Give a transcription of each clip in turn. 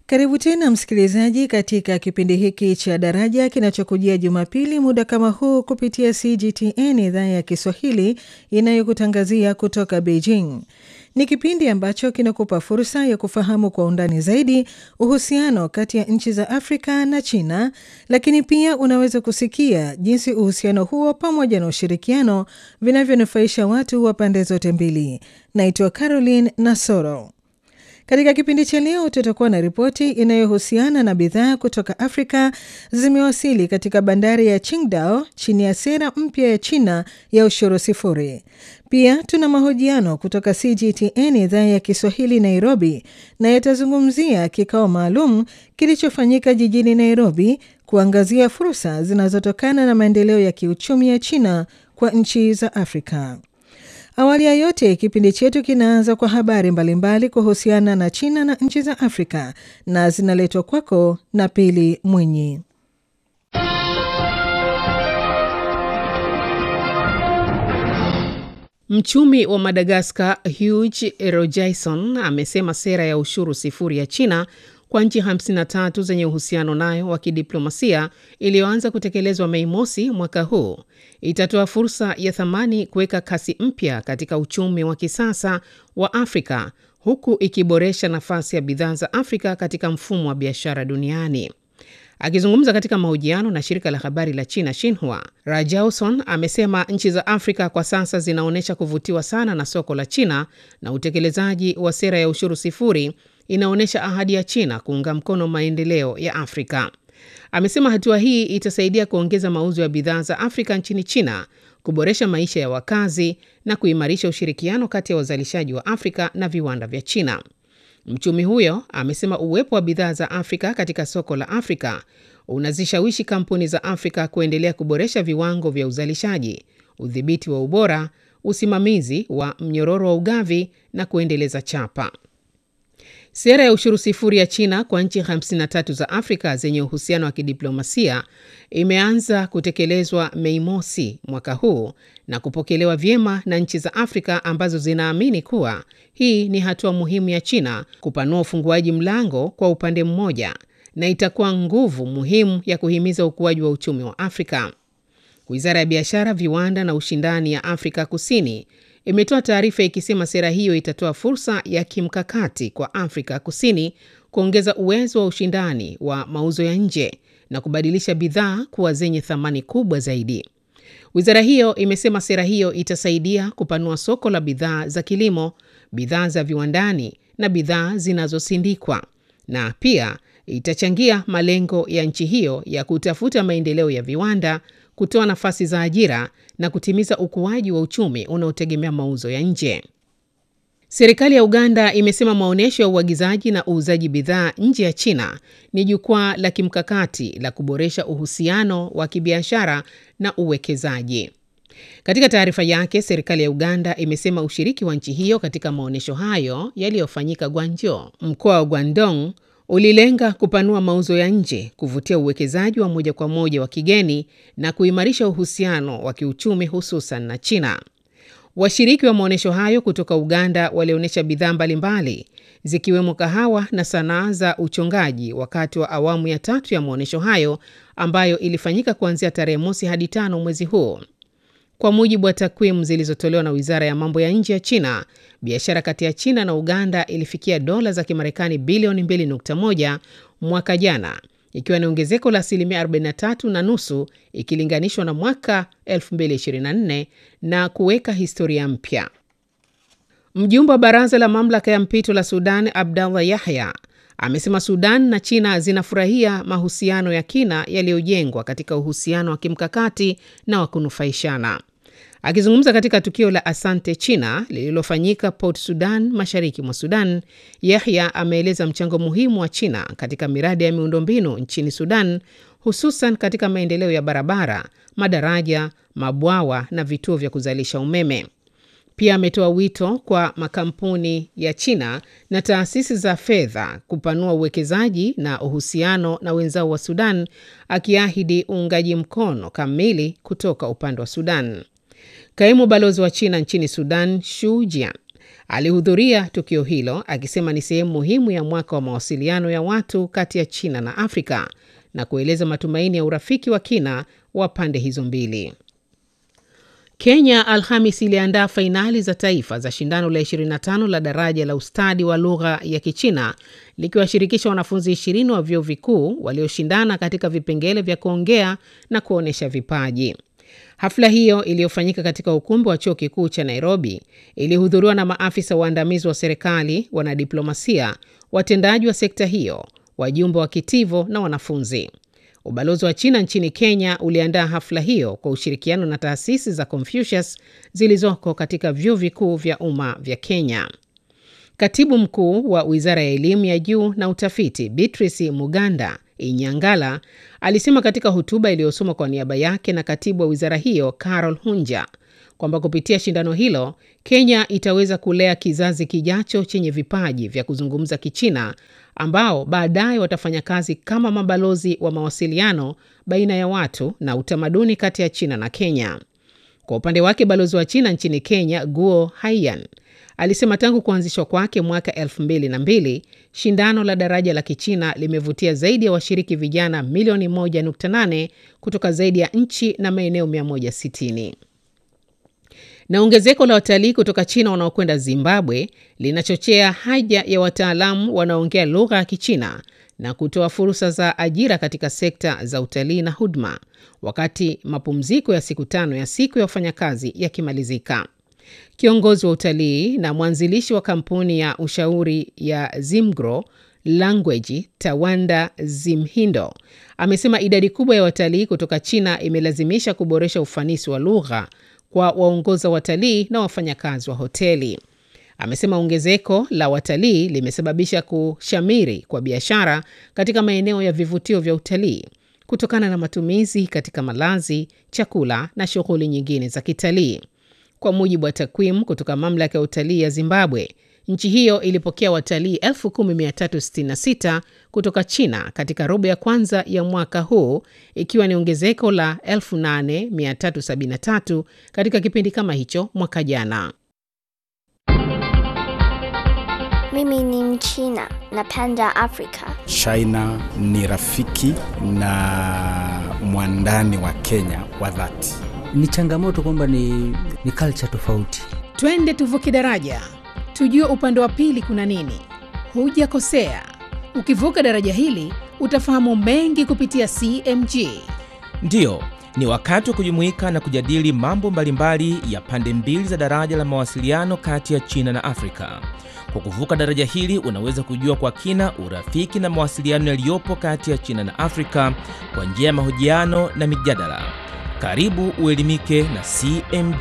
Karibu tena msikilizaji, katika kipindi hiki cha Daraja kinachokujia Jumapili muda kama huu kupitia CGTN idhaa ya Kiswahili inayokutangazia kutoka Beijing. Ni kipindi ambacho kinakupa fursa ya kufahamu kwa undani zaidi uhusiano kati ya nchi za Afrika na China, lakini pia unaweza kusikia jinsi uhusiano huo pamoja na ushirikiano vinavyonufaisha watu wa pande zote mbili. Naitwa Caroline Nasoro. Katika kipindi cha leo tutakuwa na ripoti inayohusiana na bidhaa kutoka Afrika zimewasili katika bandari ya Qingdao chini ya sera mpya ya China ya ushuru sifuri. Pia tuna mahojiano kutoka CGTN idhaa ya Kiswahili Nairobi, na yatazungumzia kikao maalum kilichofanyika jijini Nairobi kuangazia fursa zinazotokana na maendeleo ya kiuchumi ya China kwa nchi za Afrika. Awali ya yote, kipindi chetu kinaanza kwa habari mbalimbali kuhusiana na China na nchi za Afrika na zinaletwa kwako na Pili Mwinyi. Mchumi wa Madagaskar Hugh Rojaison amesema sera ya ushuru sifuri ya China kwa nchi 53 zenye uhusiano nayo wa kidiplomasia iliyoanza kutekelezwa Mei mosi mwaka huu itatoa fursa ya thamani kuweka kasi mpya katika uchumi wa kisasa wa Afrika huku ikiboresha nafasi ya bidhaa za Afrika katika mfumo wa biashara duniani. Akizungumza katika mahojiano na shirika la habari la China Xinhua, Rajauson amesema nchi za Afrika kwa sasa zinaonyesha kuvutiwa sana na soko la China na utekelezaji wa sera ya ushuru sifuri inaonyesha ahadi ya China kuunga mkono maendeleo ya Afrika. Amesema hatua hii itasaidia kuongeza mauzo ya bidhaa za Afrika nchini China, kuboresha maisha ya wakazi na kuimarisha ushirikiano kati ya wazalishaji wa Afrika na viwanda vya China. Mchumi huyo amesema uwepo wa bidhaa za Afrika katika soko la Afrika unazishawishi kampuni za Afrika kuendelea kuboresha viwango vya uzalishaji, udhibiti wa ubora, usimamizi wa mnyororo wa ugavi na kuendeleza chapa. Sera ya ushuru sifuri ya China kwa nchi 53 za Afrika zenye uhusiano wa kidiplomasia imeanza kutekelezwa Mei mosi mwaka huu na kupokelewa vyema na nchi za Afrika ambazo zinaamini kuwa hii ni hatua muhimu ya China kupanua ufunguaji mlango kwa upande mmoja na itakuwa nguvu muhimu ya kuhimiza ukuaji wa uchumi wa Afrika. Wizara ya Biashara, Viwanda na Ushindani ya Afrika Kusini imetoa taarifa ikisema sera hiyo itatoa fursa ya kimkakati kwa Afrika Kusini kuongeza uwezo wa ushindani wa mauzo ya nje na kubadilisha bidhaa kuwa zenye thamani kubwa zaidi. Wizara hiyo imesema sera hiyo itasaidia kupanua soko la bidhaa za kilimo, bidhaa za viwandani na bidhaa zinazosindikwa na pia itachangia malengo ya nchi hiyo ya kutafuta maendeleo ya viwanda, kutoa nafasi za ajira na kutimiza ukuaji wa uchumi unaotegemea mauzo ya nje. Serikali ya Uganda imesema maonyesho ya uagizaji na uuzaji bidhaa nje ya China ni jukwaa la kimkakati la kuboresha uhusiano wa kibiashara na uwekezaji. Katika taarifa yake, serikali ya Uganda imesema ushiriki wa nchi hiyo katika maonyesho hayo yaliyofanyika Gwanjo, mkoa wa Guangdong, ulilenga kupanua mauzo ya nje, kuvutia uwekezaji wa moja kwa moja wa kigeni na kuimarisha uhusiano wa kiuchumi hususan na China. Washiriki wa maonyesho hayo kutoka Uganda walionyesha bidhaa mbalimbali zikiwemo kahawa na sanaa za uchongaji wakati wa awamu ya tatu ya maonyesho hayo ambayo ilifanyika kuanzia tarehe mosi hadi tano mwezi huu. Kwa mujibu wa takwimu zilizotolewa na Wizara ya Mambo ya Nje ya China, biashara kati ya China na Uganda ilifikia dola za Kimarekani bilioni 2.1 mwaka jana, ikiwa ni ongezeko la asilimia 43 na nusu ikilinganishwa na mwaka 2024 na kuweka historia mpya. Mjumbe wa Baraza la Mamlaka ya Mpito la Sudan, Abdallah Yahya, amesema Sudan na China zinafurahia mahusiano ya kina yaliyojengwa katika uhusiano wa kimkakati na wa kunufaishana. Akizungumza katika tukio la Asante China lililofanyika Port Sudan, mashariki mwa Sudan, Yahya ameeleza mchango muhimu wa China katika miradi ya miundombinu nchini Sudan, hususan katika maendeleo ya barabara, madaraja, mabwawa na vituo vya kuzalisha umeme. Pia ametoa wito kwa makampuni ya China na taasisi za fedha kupanua uwekezaji na uhusiano na wenzao wa Sudan, akiahidi uungaji mkono kamili kutoka upande wa Sudan. Kaimu balozi wa China nchini Sudan, Shu Jian, Alihudhuria tukio hilo akisema ni sehemu muhimu ya mwaka wa mawasiliano ya watu kati ya China na Afrika na kueleza matumaini ya urafiki wa kina wa pande hizo mbili. Kenya Alhamis iliandaa fainali za taifa za shindano la 25 la daraja la ustadi wa lugha ya Kichina likiwashirikisha wanafunzi 20 wa vyuo vikuu walioshindana katika vipengele vya kuongea na kuonyesha vipaji. Hafla hiyo iliyofanyika katika ukumbi wa chuo kikuu cha Nairobi ilihudhuriwa na maafisa waandamizi wa serikali, wanadiplomasia, watendaji wa sekta hiyo, wajumbe wa kitivo na wanafunzi. Ubalozi wa China nchini Kenya uliandaa hafla hiyo kwa ushirikiano na taasisi za Confucius zilizoko katika vyuo vikuu vya umma vya Kenya. Katibu mkuu wa wizara ya elimu ya juu na utafiti Beatrice Muganda Inyangala alisema katika hotuba iliyosomwa kwa niaba yake na katibu wa wizara hiyo Carol Hunja kwamba kupitia shindano hilo Kenya itaweza kulea kizazi kijacho chenye vipaji vya kuzungumza Kichina ambao baadaye watafanya kazi kama mabalozi wa mawasiliano baina ya watu na utamaduni kati ya China na Kenya. Kwa upande wake, balozi wa China nchini Kenya Guo Haiyan alisema tangu kuanzishwa kwake mwaka 2002 shindano la daraja la Kichina limevutia zaidi ya washiriki vijana milioni 1.8 kutoka zaidi ya nchi na maeneo 160 na ongezeko la watalii kutoka China wanaokwenda Zimbabwe linachochea haja ya wataalamu wanaoongea lugha ya Kichina na kutoa fursa za ajira katika sekta za utalii na huduma, wakati mapumziko ya siku tano ya siku ya wafanyakazi yakimalizika. Kiongozi wa utalii na mwanzilishi wa kampuni ya ushauri ya Zimgro Language Tawanda Zimhindo amesema idadi kubwa ya watalii kutoka China imelazimisha kuboresha ufanisi wa lugha kwa waongoza watalii na wafanyakazi wa hoteli. Amesema ongezeko la watalii limesababisha kushamiri kwa biashara katika maeneo ya vivutio vya utalii kutokana na matumizi katika malazi, chakula na shughuli nyingine za kitalii. Kwa mujibu wa takwimu kutoka mamlaka ya utalii ya Zimbabwe, nchi hiyo ilipokea watalii 10366 kutoka China katika robo ya kwanza ya mwaka huu, ikiwa ni ongezeko la 8373 katika kipindi kama hicho mwaka jana. Mimi ni Mchina, napenda Afrika. China ni rafiki na mwandani wa Kenya wa dhati. Ni changamoto kwamba ni, ni culture tofauti. Twende tuvuke daraja, tujue upande wa pili kuna nini. Hujakosea, ukivuka daraja hili utafahamu mengi kupitia CMG. Ndiyo, ni wakati wa kujumuika na kujadili mambo mbalimbali ya pande mbili za daraja la mawasiliano kati ya China na Afrika. Kwa kuvuka daraja hili unaweza kujua kwa kina urafiki na mawasiliano yaliyopo kati ya China na Afrika kwa njia ya mahojiano na mijadala. Karibu uelimike na CMG.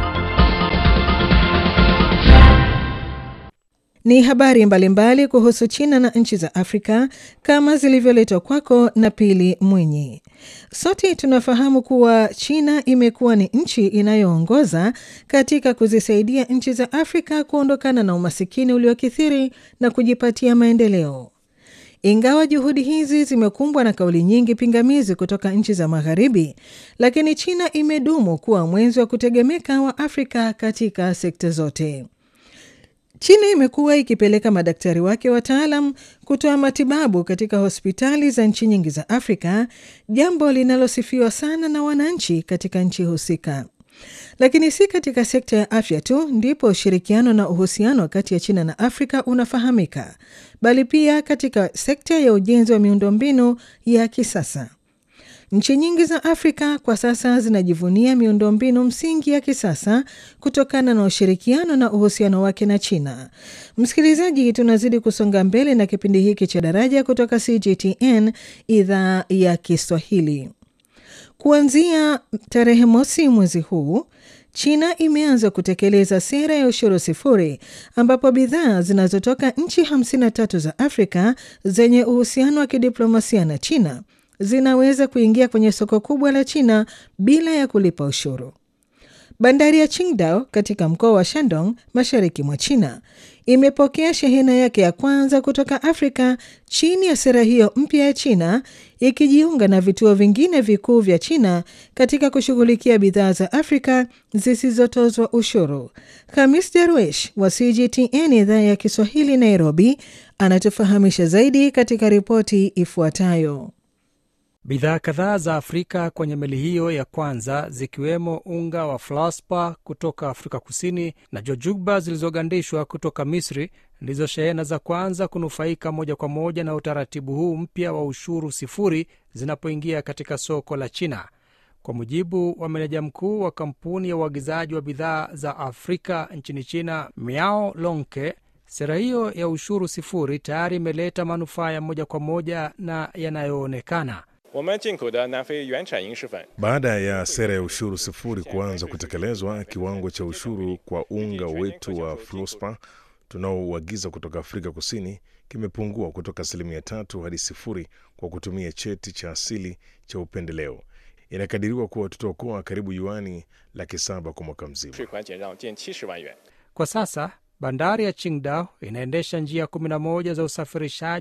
Ni habari mbalimbali kuhusu China na nchi za Afrika kama zilivyoletwa kwako na Pili Mwinyi. Sote tunafahamu kuwa China imekuwa ni nchi inayoongoza katika kuzisaidia nchi za Afrika kuondokana na umasikini uliokithiri na kujipatia maendeleo. Ingawa juhudi hizi zimekumbwa na kauli nyingi pingamizi kutoka nchi za Magharibi, lakini China imedumu kuwa mwenzi wa kutegemeka wa Afrika katika sekta zote. China imekuwa ikipeleka madaktari wake wataalam kutoa matibabu katika hospitali za nchi nyingi za Afrika, jambo linalosifiwa sana na wananchi katika nchi husika. Lakini si katika sekta ya afya tu ndipo ushirikiano na uhusiano kati ya China na Afrika unafahamika, bali pia katika sekta ya ujenzi wa miundombinu ya kisasa. Nchi nyingi za Afrika kwa sasa zinajivunia miundombinu msingi ya kisasa kutokana na ushirikiano na uhusiano wake na China. Msikilizaji, tunazidi kusonga mbele na kipindi hiki cha Daraja kutoka CGTN idhaa ya Kiswahili. Kuanzia tarehe mosi mwezi huu China imeanza kutekeleza sera ya ushuru sifuri ambapo bidhaa zinazotoka nchi 53 za Afrika zenye uhusiano wa kidiplomasia na China zinaweza kuingia kwenye soko kubwa la China bila ya kulipa ushuru. Bandari ya Qingdao katika mkoa wa Shandong mashariki mwa China imepokea shehena yake ya kwanza kutoka Afrika chini ya sera hiyo mpya ya China, ikijiunga na vituo vingine vikuu vya China katika kushughulikia bidhaa za Afrika zisizotozwa ushuru. Hamis Darwish wa CGTN idhaa ya Kiswahili Nairobi anatufahamisha zaidi katika ripoti ifuatayo. Bidhaa kadhaa za Afrika kwenye meli hiyo ya kwanza zikiwemo unga wa flaspa kutoka Afrika Kusini na jojugba zilizogandishwa kutoka Misri ndizo shehena za kwanza kunufaika moja kwa moja na utaratibu huu mpya wa ushuru sifuri zinapoingia katika soko la China. Kwa mujibu wa meneja mkuu wa kampuni ya uagizaji wa bidhaa za Afrika nchini China, Miao Lonke, sera hiyo ya ushuru sifuri tayari imeleta manufaa ya moja kwa moja na yanayoonekana. Baada ya sera ya ushuru sifuri kuanza kutekelezwa, kiwango cha ushuru kwa unga wetu wa fluspa tunaouagiza kutoka Afrika Kusini kimepungua kutoka asilimia tatu hadi sifuri kwa kutumia cheti cha asili cha upendeleo. Inakadiriwa kuwa tutaokoa karibu yuani laki saba kwa mwaka mzima. Kwa sasa bandari ya Qingdao inaendesha njia 11 za usafirishaji